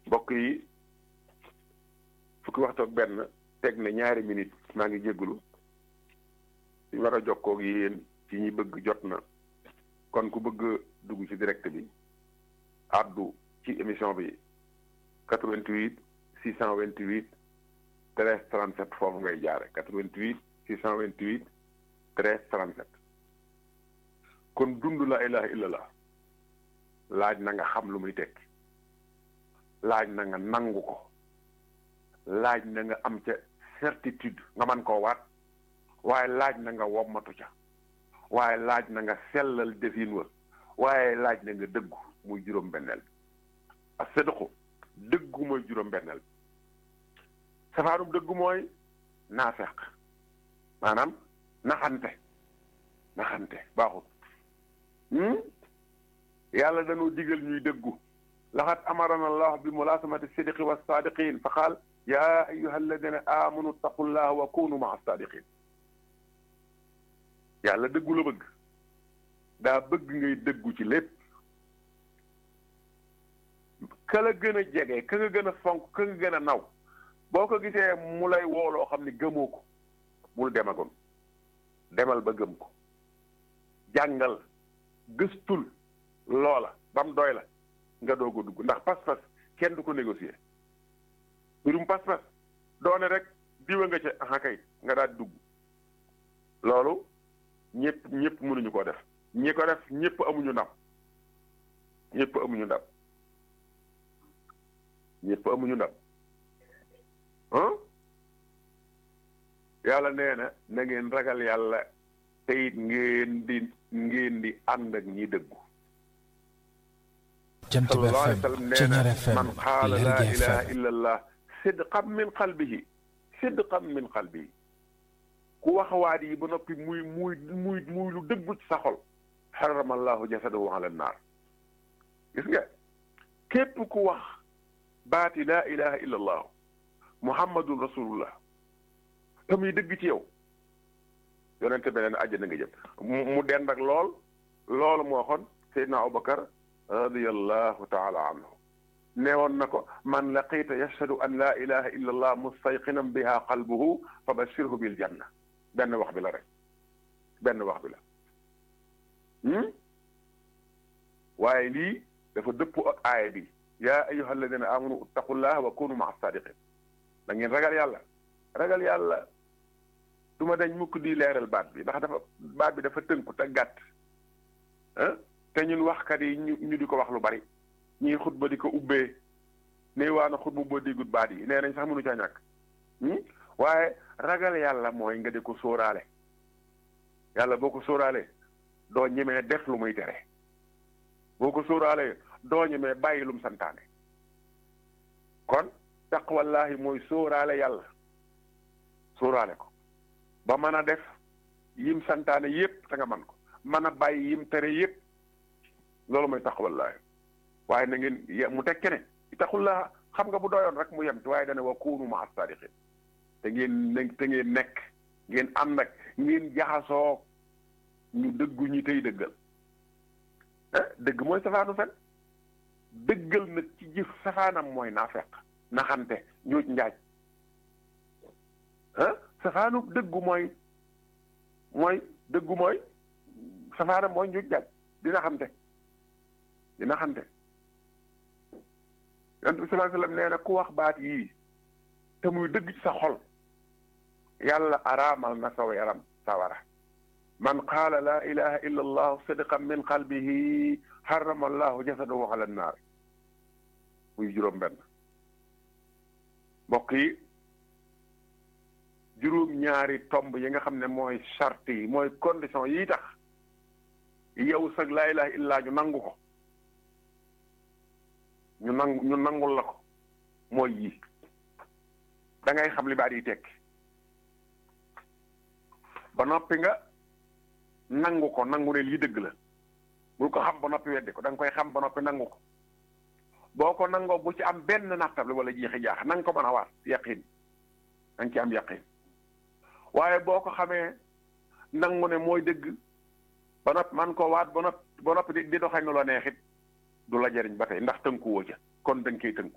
mbokk yi fukki waxtu ak benn teg na ñaari minute maa ngi jégalu ñu war a jokkoo ak yéen ci ñi bëgg jot na kon ku bëgg dugg ci direct bi addu ci émission bi 88 628 13 37 foofu ngay jaare 88 628 13 37 kon dund la ilaha illallah laaj na nga xam lu muy tekki laaj na nga nangu ko laaj na nga am ca certitude nga man koo waat waaye laaj na nga wommatu ca waaye laaj na nga sellal defin wa waaye laaj na nga dëggu muy juróom benneel ak sédduqu dëggu mooy juróom benneel safaanum dëggu mooy naafeq maanaam naxante naxante baaxul yàlla dañoo digal ñuy dëggu laxat amarana allah bi mulaasamati sidqi wa saadiqin fa qaal yaa ayuha alladina amanu taqullaha wa kunu maa saadiqin yàlla dëggu la bëgg daa bëgg ngay dëggu ci lépp ka la gën a jege ka nga gën a fonk ka nga gën a naw boo ko gisee mu lay wooloo xam ne gëmoo ko bul demagoon demal ba gëm ko jàngal gëstul loola ba mu doy la nga doog a dugg ndax pas-pas kenn du ko négocier mbirum pas-pas doone rek diwa nga ca aha kay nga daal dugg loolu ñëpp ñëpp mënuñu ko def ñi ko def ñëpp amuñu ndam ñëpp amuñu ndam ñëpp amuñu ndam ah yàlla nee na na ngeen ragal yàlla te it ngeen di ngeen di ànd ak ñi dëggu Jant bi sallallahu alayhi FM wa sallam nee Ceñeer na FM man qaala laa Lergui ilaha FM illa allah sidqan min qalbihi sidqan min qalbihi ku wax waat yi ba noppi muy muy muy muy lu dëggu ci sa xol xarama allahu jasadahu ala naar gis nga képp ku wax baati laa ilaha illa allah muhammadun rasulullah te muy dëgg ci yow yonente beneen àjjana nga jëm mu mu dend ak lool loolu moo waxoon Seydina Abubakar radiyallahu taala anhu neewoon na ko man laqiita yashhadu an laa ilaha illa allah mustayqinan biha qalbuhu fa bashirhu bil janna benn wax bi la rek benn wax bi la waaye lii dafa dëpp ak aaya bi yaa ayuha alladina amanu ittaqullaha wa kunu maa sadiqin da ngeen ragal yàlla ragal yàlla du ma dañ mukk di leeral baat bi ndax dafa baat bi dafa tënku te gàtt ah te ñun waxkat yi ñu ñu di ko wax lu bari ñii xutba di ko ubbee ne waa na xutba boo déggut baat yi nee nañ sax mënu caa ñàkk waaye ragal yàlla mooy nga di ko sóoraale yàlla boo ko sóoraalee doo ñemee def lu muy tere boo ko sóoraalee doo ñemee bàyyi lum santaane kon taqwallahi mooy sóoraale yàlla sóoraale ko ba mën a def yim santaane yépp te nga man ko mën a bàyyi yim tere yépp loolu mooy taqwallahi waaye na ngeen ye- mu tekke ne ittaqullaha xam nga bu doyoon rek mu yem ci waaye dana wa kunu ma as-sadiqin te ngeen ne te ngeen nekk ngeen ànd ak ngeen jaxasoo ñu dëggu ñi tey dëggal ah dëgg mooy safaanu fen dëggal nag ci jëf safaanam mooy naafeq naxante ñuuj njaaj ah safaanu dëggu mooy mooy dëggu mooy safaanam mooy ñuuj njaaj di naxante di naxante yonent bi sallallahu alayhi wasallam nee na ku wax baat yii te muy dëgg ci sa xol yàlla araamal na saw yaram sawara man qaala laa ilaha illa allah sidqan min qalbihi harrama allahu jasadahu ala annaar muy juróom benn mbokk yi juróom ñaari tomb yi nga xam ne mooy charte yi mooy condition yi tax yow sag laa ilaha illa ñu nangu ko ñu nangu ñu nangul la ko mooy yii da ngay xam li baat yi tekki ba noppi nga nangu ko nangu ne lii dëgg la bul ko xam ba noppi weddi ko da nga koy xam ba noppi nangu ko boo ko nangoo bu ci am benn nattable wala jeexi jaax na nga ko mën a waat yaqin da nga ci am yaqin waaye boo ko xamee nangu ne mooy dëgg ba noppi man ko waat ba noppi ba noppi di di doxee nu la neexit du la jëriñ ba tey ndax tënku woo ca kon da nga koy tënku